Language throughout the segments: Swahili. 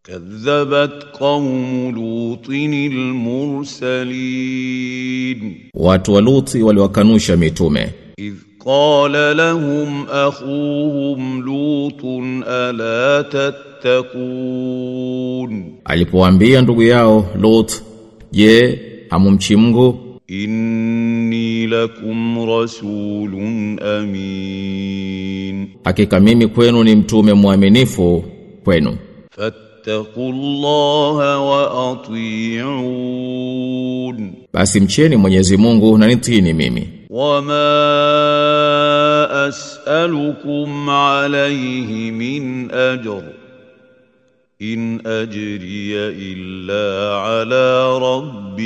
كذبت قوم لوط المرسلين Watu wa Luti waliwakanusha mitume إذ قال لهم أخوهم لوط ألا تتقون alipowaambia ndugu yao Lut je hamumchi Mungu إني لكم رسول أمين hakika mimi kwenu ni mtume mwaminifu kwenu فاتقوا الله وأطيعون basi mcheni Mwenyezi Mungu na nitini mimi وما أسألكم عليه من أجر إن أجري إلا على رب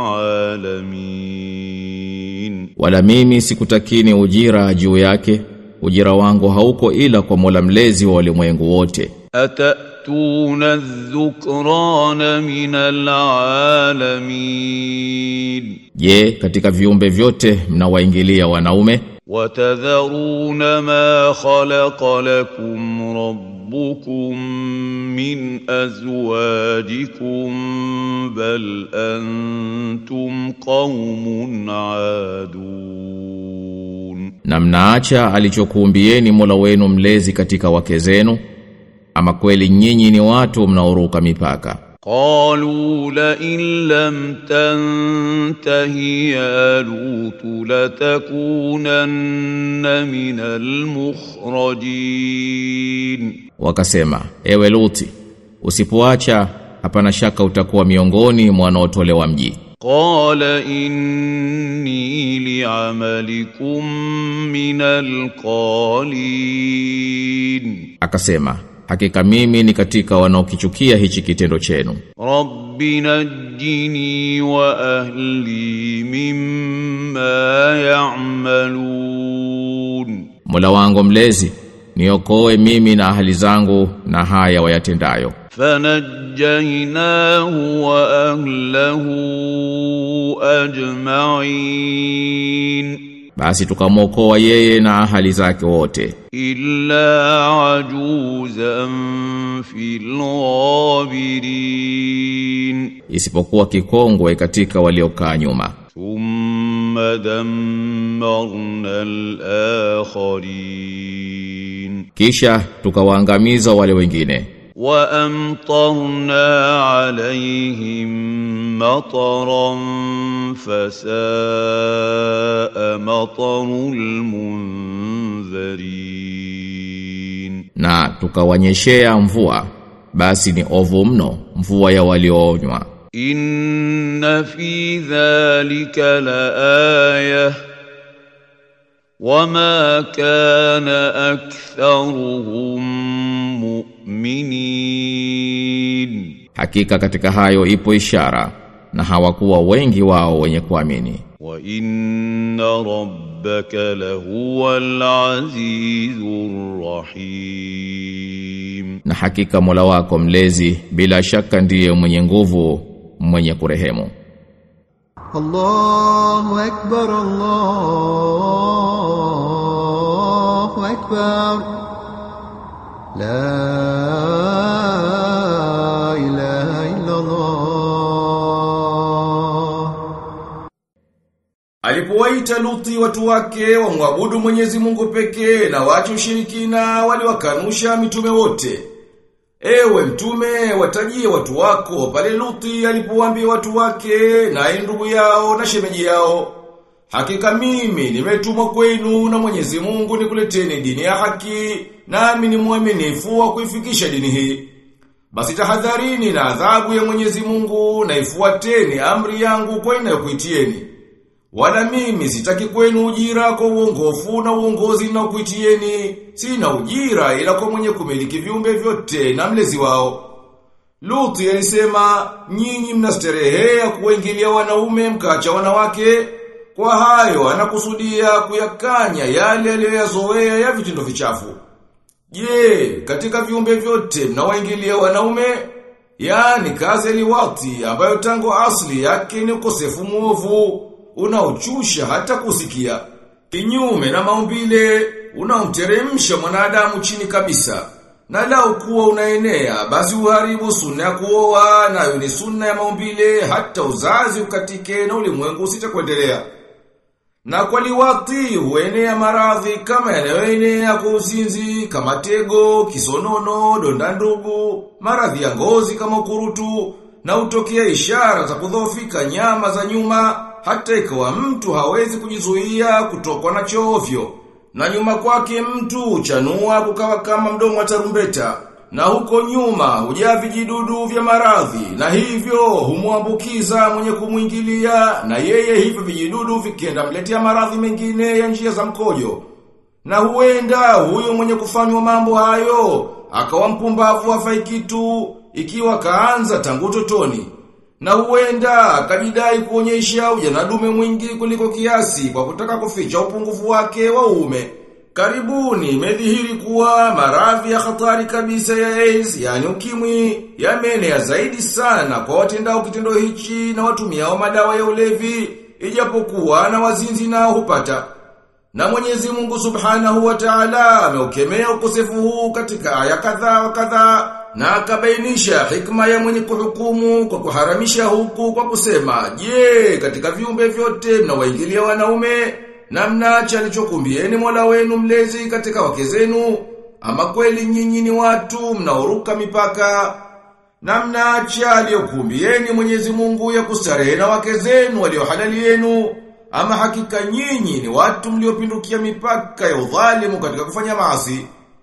العالمين wala mimi sikutakini ujira juu yake ujira wangu hauko ila kwa Mola mlezi wa ulimwengu wote أتأتون الذكران من العالمين je katika viumbe vyote mnawaingilia wanaume وتذرون ما خلق لكم ربكم من أزواجكم بل أنتم قوم عادون na mnaacha alichokuumbieni Mola wenu mlezi katika wake zenu ama kweli nyinyi ni watu mnaoruka mipaka قالوا لئن لم تنته يا لوط لتكونن من المخرجين wakasema ewe Luti usipoacha hapana shaka utakuwa miongoni mwa wanaotolewa mji قال إني لعملكم من القالين akasema hakika mimi ni katika wanaokichukia hichi kitendo chenu رب نجني وأهلي مما يعملون Mola wangu mlezi niokoe mimi na ahali zangu na haya wayatendayo فنجيناه وأهله أجمعين basi tukamwokoa yeye na ahali zake wote إلا عجوزا في الغابرين isipokuwa kikongwe katika waliokaa nyuma ثم دمرنا الآخرين kisha tukawaangamiza wale wengine وأمطرنا عليهم مطرا فساء مطر المنذرين na tukawanyeshea mvua basi ni ovu mno mvua ya walioonywa إن في ذلك لآية وما كان أكثرهم مؤمنين hakika katika hayo ipo ishara na hawakuwa wengi wao wenye kuamini وإن ربك لهو العزيز الرحيم na hakika Mola wako mlezi bila shaka ndiye mwenye nguvu mwenye kurehemu الله أكبر الله أكبر لا إله إلا الله Alipowaita Luthi watu wake wamwabudu Mwenyezi Mungu pekee na waache ushirikina waliwakanusha mitume wote. Ewe mtume watajie watu wako pale Luthi alipowaambia watu wake na ndugu yao na shemeji yao. Hakika mimi nimetumwa kwenu na Mwenyezi Mungu nikuleteni dini ya haki nami ni mwaminifu wa kuifikisha dini hii. Basi tahadharini na adhabu ya Mwenyezi Mungu na ifuateni amri yangu kwa inayokuitieni. Wala mimi sitaki kwenu ujira kwa uongofu na uongozi na kuitieni. Sina ujira ila kwa mwenye kumiliki viumbe vyote na mlezi wao. Luthi alisema, nyinyi mnasterehea kuwaingilia wanaume mkacha wanawake. Kwa hayo anakusudia kuyakanya yale aliyoyazoea ya vitendo vichafu. Je, katika viumbe vyote mnawaingilia wanaume? Yaani kazi liwati ambayo tangu asli yake ni ukosefu muovu unaochusha hata kusikia. Kinyume na maumbile unaomteremsha mwanadamu chini kabisa. Na lau kuwa unaenea, basi uharibu sunna ya kuoa, nayo ni sunna ya maumbile, hata uzazi ukatike na ulimwengu usitakuendelea. Na kwa liwati huenea maradhi kama yanayoenea kwa uzinzi, kama tego, kisonono, donda ndugu, maradhi ya ngozi kama ukurutu, na utokea ishara za kudhoofika nyama za nyuma, hata ikawa mtu hawezi kujizuia kutokwa na chovyo. Na nyuma kwake mtu chanua kukawa kama mdomo wa tarumbeta. Na huko nyuma hujaa vijidudu vya maradhi na hivyo humwambukiza mwenye kumwingilia na yeye hivyo vijidudu vikienda mletea maradhi mengine ya njia za mkojo. Na huenda huyo mwenye kufanywa mambo hayo akawa mpumbavu hafai kitu ikiwa kaanza tangu totoni. Na huenda akajidai kuonyesha ujana dume mwingi kuliko kiasi kwa kutaka kuficha upungufu wake wa uume. Karibuni imedhihiri kuwa maradhi ya hatari kabisa ya AIDS, yani ukimwi, yameenea zaidi sana kwa watendao kitendo hichi na watumiao madawa ya ulevi, ijapokuwa na wazinzi nao hupata. Na Mwenyezi Mungu Subhanahu wa Ta'ala ameukemea ukosefu huu katika aya kadhaa wa kadhaa na akabainisha hikma ya mwenye kuhukumu kwa kuharamisha huku kwa kusema, "Je, katika viumbe vyote mnawaingilia wanaume na mnaacha alichokumbieni Mola wenu mlezi katika wake zenu, ama kweli nyinyi ni watu mnaoruka mipaka na mnaacha aliyokumbieni Mwenyezi Mungu ya kustarehe na wake zenu waliohalali yenu, ama hakika nyinyi ni watu mliopindukia mipaka ya udhalimu katika kufanya maasi."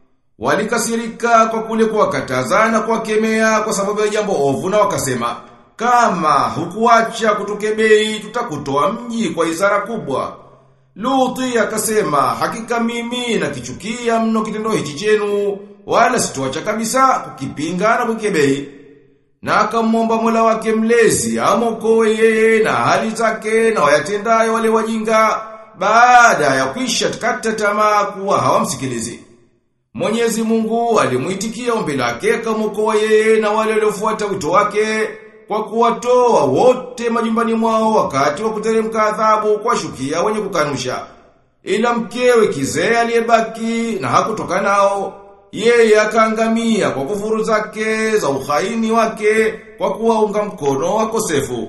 Walikasirika kwa kule kuwakataza na kuwakemea kwa sababu ya jambo ovu na wakasema, kama hukuacha kutukebei tutakutoa mji kwa izara kubwa. Luti akasema, hakika mimi nakichukia mno kitendo hichi chenu, wala sitoacha kabisa kukipinga na kukebei. Na akamwomba Mola wake mlezi amokoe yeye na hali zake na wayatendayo wale wajinga baada ya kwisha kata tamaa kuwa hawamsikilizi. Mwenyezi Mungu alimuitikia ombi lake akamwokoa yeye na wale waliofuata wito wake kwa kuwatoa wote majumbani mwao wakati wa kuteremka adhabu kwa shukia wenye kukanusha. Ila mkewe kizee aliyebaki na hakutoka nao, yeye akaangamia kwa kufuru zake za uhaini wake kwa kuwaunga mkono wakosefu.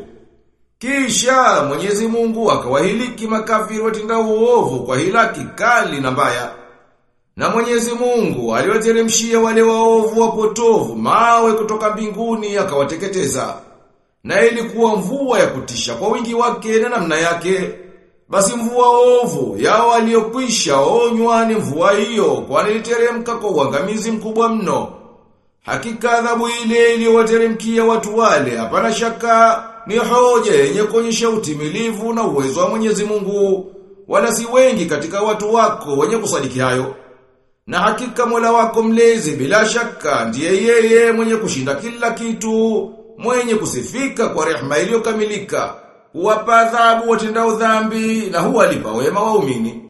Kisha Mwenyezi Mungu akawahiliki makafiri watenda uovu kwa hilaki kali na mbaya. Na Mwenyezi Mungu aliwateremshia wale waovu wapotovu mawe kutoka mbinguni akawateketeza. Na ilikuwa mvua ya kutisha kwa wingi wake na namna yake. Basi mvua ovu yao waliokwisha onywa ni mvua hiyo kwani iliteremka kwa uangamizi mkubwa mno. Hakika adhabu ile iliyowateremkia watu wale hapana shaka ni hoja yenye kuonyesha utimilivu na uwezo wa Mwenyezi Mungu wala si wengi katika watu wako wenye kusadiki hayo. Na hakika Mola wako mlezi bila shaka ndiye yeye mwenye kushinda kila kitu, mwenye kusifika kwa rehema iliyokamilika, huwapa adhabu watendao dhambi na huwalipa wema waumini.